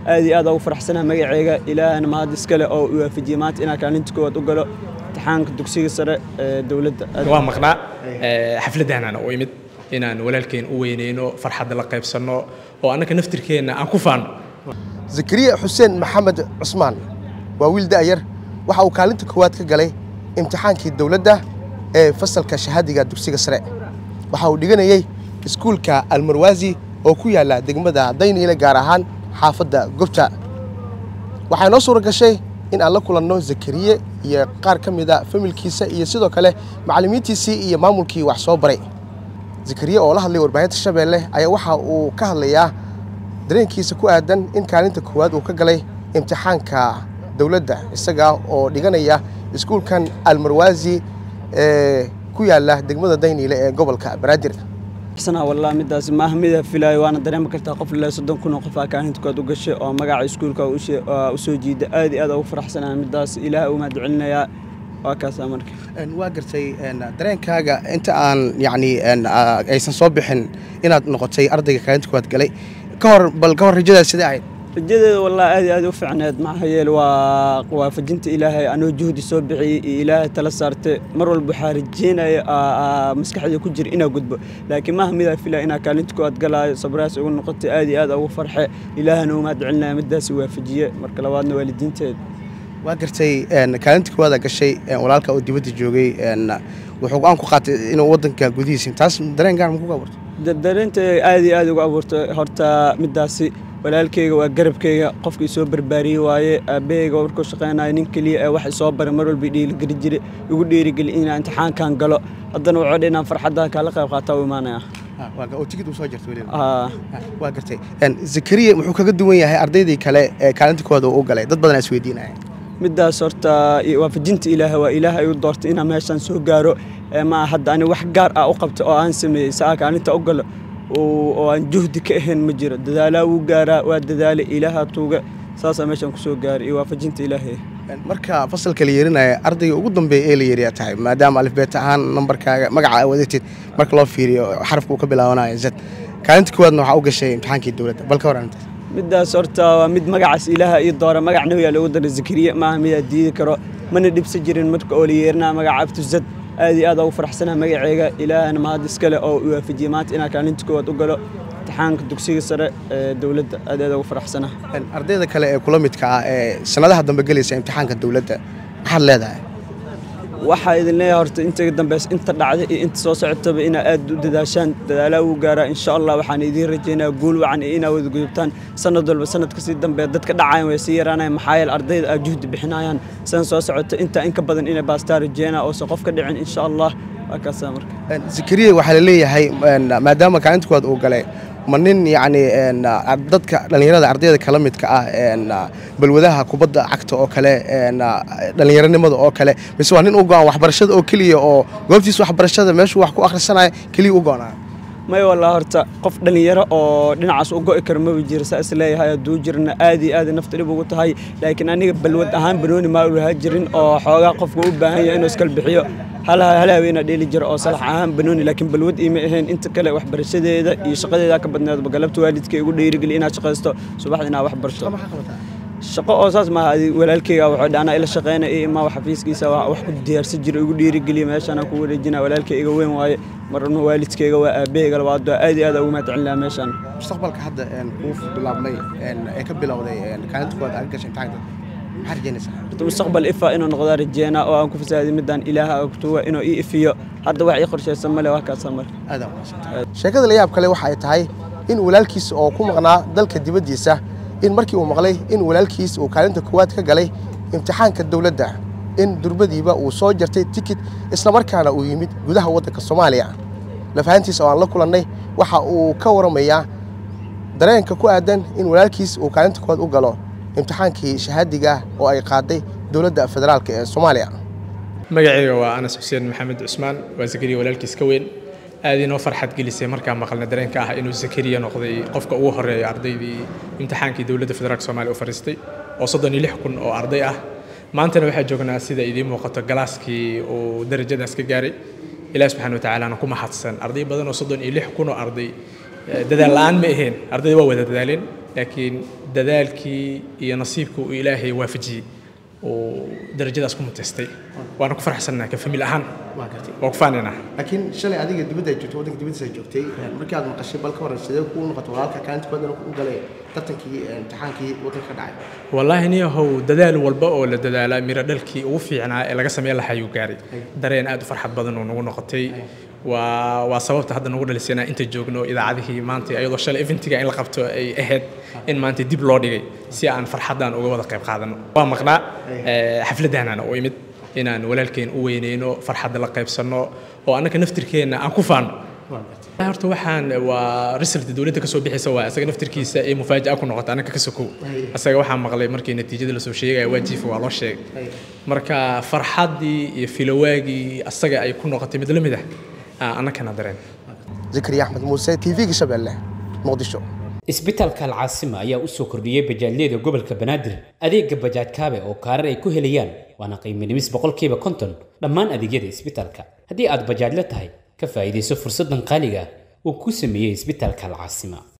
aad iyo aad ugu faraxsanaha magaceyga ilaahana mahad iskale oo i waafajiyey maanta inaan kaalinta koowaad u galo imtixaanka dugsiga sare ee dowladda waa maqnaa xafladdaanana u imid inaan walaalkeen u weyneyno farxadda la qaybsanno oo annaka naftirkeenna aan ku faanno zakariya xuseen maxamed cusmaan waa wiil da'yar waxa uu kaalinta koowaad ka galay imtixaankii dowladda ee fasalka shahaadiga dugsiga sare waxa uu dhiganayey iskuulka almarwaasi oo ku yaalla degmada dayniile gaar ahaan xaafadda gobta waxaa noo suura gashay in aan la kulanno zakariye iyo qaar ka mid a familkiisa iyo sidoo kale macallimiintiisii iyo maamulkii wax soo baray zakariye oo la hadlay warbaahinta shabeelle ayaa waxa uu ka hadlayaa dareenkiisa ku aadan in kaalinta koowaad uu ka galay imtixaanka dowladda isaga oo dhiganaya iskuulkan almarwaasi ee ku yaalla degmada dayniile ee gobolka banaadir sana wallah midaas maaha mida filaayo waana dareemi kartaa qof ilaa soddon kun oo qof aa kaalinta koowaad u gashay oo magaca iskuulka u soo jiida aad iyo aad ugu faraxsanaha midaas ilaah u mahad celinayaa waa kaasaa marka waa gartay dareenkaaga inta aan yacni aysan soo bixin inaad noqotay ardayga kaalinta koowaad galay ka hor bal ka hor rajadaas sidee ahayd rajadeeda wallah aad iyo aad u fiicneed maxaa yeele waa waafajinta ilaahay anoo juhdi soo bixiyey iyo ilaahay tala saartay mar walba waxaa rajeynaya maskaxda ku jira inaa gudbo laakiin maaha midaa filaa inaa kaalinta koowaad galaayo sabraas ugu noqotay aad iyo aad ugu farxe ilaahana u mahad celinaya midaasi waafajiye marka labaadna waalidiinteeda waa gartay kaalinta koowaada gashay walaalka oo dibadda joogay wuxuu go-aan ku qaatay inuu waddanka gudihiisa taas dareen gaar makugu abuurtay dareenta aad iyo aad ugu abuurtay horta midaasi walaalkeyga waa garabkeyga qofkii soo barbaariyey waaye aabaheyga markuu shaqeynayo nin keliya ee wax isoo baray mar walba dhiirigeli jiray igu dhiirigeli inaan imtixaankan galo haddana wuxuu dhi inaan farxadda kaala qayb qaataa u imaanaya waa gartay zakariya muxuu kaga duwan yahay ardaydii kale ee kaalinta koowaad uu u galay dad badan is weydiinaya midaas horta waafajinta ilaaha waa ilaahay u doortay inaan meeshaan soo gaaro ma hadda ani wax gaar ah u qabta oo aan sameeyey saa kaalinta u galo oo aan juhdi ka ahayn ma jiro dadaalaa wuu gaaraa waa dadaalay ilaaha tuuga saasaa meeshaan ku soo gaaray iyo waafajinta ilaahay marka fasalka la yeerinaya ardayga ugu dambeeya ee la yeeriyaa tahay maadaama alifbeet ahaan nambarkaaga magaca aa wadatid marka loo fiiriyo xarafka uu ka bilaabanayo zad kaalinta koowaadna waxaa u gashay imtixaankii dowladda bal ka hor arrintaas midaas horta waa mid magacaas ilaaha ii doora magac nabigaa loogu daray zakariye maaha midaa diidi karo mana dhibsa jirin marka oo la yeerinaya magaca abtuzad aad iyo aad ugu faraxsanaha magaceyga ilaahana mahad iskale oo i waafajiyey maanta inaan kaalinta koowaad u galo imtixaanka dugsiga sare ee dowladda aad aad ugu faraxsanaha ardayda kale ee kula midka ah ee sanadaha dambe gelaysa imtixaanka dowladda maxaad leedahay waxaa idin leeyahay horta inta dambeys inta dhacday iyo inta soo socotaba inaa aad u dadaashaan dadaalaa wuu gaaraa insha allah waxaan idiin rajeynaya guul wacan iyo inaa wada gudubtaan sanad walba sanad kasii dambe dadka dhacayan way sii yaraanayan maxaa yeele ardayda aad juhdi bixinayaan san soo socota intaa inka badan inay baastaa rajeynaa oosan qof ka dhicin insha allah waa kaasaa marka zakariya waxaa la leeyahay maadaama kaalinta koowaad uu galay ma nin yacni dadka dhallinyarada ardayda kala midka ah balwadaha kubadda cagta oo kale dhallinyaronimada oo kale mise waa nin u go-an waxbarashada oo keliya oo goobtiisa waxbarashada meeshuu wax ku akhrisanaya keliya u go-naa may wallah horta qof dhallinyaro oo dhinacaas u go'i karo maba jira saa is leeyahay hadduu jirna aad iyo aad nafta dhib ugu tahay laakiin aniga balwad ahaan banooni maa ulahaa jirin oo xoogaa qofka u baahan yahay inuu iskala bixiyo hal haweenaa dheeli jira oo salax ahaan banooni laakiin balwad iima ahayn inta kale waxbarashadeeda iyo shaqadeeda ka badneedba galabta waalidka igu dhiirigeli inaad shaqaysto subaxda inaad wax barto shaqo oo saas maaha walaalkeyga wuxuu dhaanaa ila shaqeyna iyo imaa xafiiskiisa wax ku diyaarsan jira igu dhiirigeliya meeshaan ku wareejina walaalkay iga weyn waaye marna waalidkeyga waa aabaheyga labaad aad iyo aad ugu mahad celin lahaa meeshaan mustaqbalka hadda kuu bilaabmay ee ka bilowday kaalinta koowaad aad gashay imtixaanka maxaa rajeynaysaa horta mustaqbal ifa inuu noqdaa rajeena oo aan ku fasaadi midaan ilaaha ogtuwa inuu ii ifiyo hadda wax ii qorshaysan male waa kaasa mar sheekada la yaab kale waxa ay tahay in walaalkiis oo ku maqnaa dalka dibaddiisa in markii uu maqlay in walaalkiis uu kaalinta koowaad ka galay imtixaanka dowladda in durbadiiba uu soo jartay tikid islamarkaana uu yimid gudaha waddanka soomaaliya lafahantiisa oo aan la kulannay waxa uu ka waramayaa dareenka ku aadan in walaalkiis uu kaalinta koowaad u galo imtixaankii shahaadiga oo ay qaaday dowladda federaalk ee soomaaliya magacayga waa anas xuseen maxamed cusmaan waa zakariya walaalkiis ka weyn aad inoo farxad gelisay markaan maqalna dareenka ah inuu zakariya noqday qofka ugu horeeya ardaydii imtixaankii dowladda federaalk soomaaliya u fariistay oo soddon iyo lix kun oo arday ah maantana waxaa joognaa sida idiin muuqato galaaskii uu darajadaas ka gaaray ilaah subxana watacaalaana ku mahadsan arday badan oo soddon iyo lix kun oo arday dadaal la-aan ma ahayn ardayda waa wada dadaaleen laakiin dadaalkii iyo nasiibka uu ilaahay waafajiyey uu darajadaas ku muteystay waana ku faraxsannaha ka famil ahaan waa gartay waa ku faanaynaa laakiin shalay adiga dibadda ay joogtay waddanka dibaddiisa ay joogtay markii aad maqashay bal ka waran sidee kuu noqotay walaalka kaalinta koowaad inuu u galay tartankii imtixaankii waddanka ka dhacay wallaahi niyahow dadaal walba oo la dadaalaa miro dhalkii ugu fiicnaa ee laga sameyn lahaa ayuu gaaray dareen aad u farxad badan oo nagu noqotay waa waa sababta hadda nagu dhalisay inaan inta joogno idaacadihii maanta iyadoo shalay eventiga in la qabto ay ahayd in maanta dib loo dhigay si aan farxaddan uga wada qayb qaadano waa maqnaa xafladdaanana u imid inaan walaalkeen u weyneyno farxadda la qaybsanno oo annaka naftirkeenna aan ku faano horta waxaan waa result dowladda kasoo bixaysa waa isaga naftirkiisa ee mufaaja'a ku noqota annaka ka sokow isaga waxaan maqlay markii natiijada lasoo sheegaya waa jiifa waa loo sheegay marka farxaddii iyo filowaagii asaga ay ku noqotay mid la mid ah annakana dareen zakariya axmed muuse t v-ga shabeelle muqdisho isbitaalka alcaasima ayaa u soo kordhiyey bajaajyada gobolka banaadir adeega bajaaj kaabe oo kaarar ay ku helayaan waana qiimo dhimis boqolkiiba konton dhammaan adeegyada isbitaalka haddii aad bajaajla tahay ka faa'iidayso fursaddan qaaliga uu ku sameeyey isbitaalka alcaasima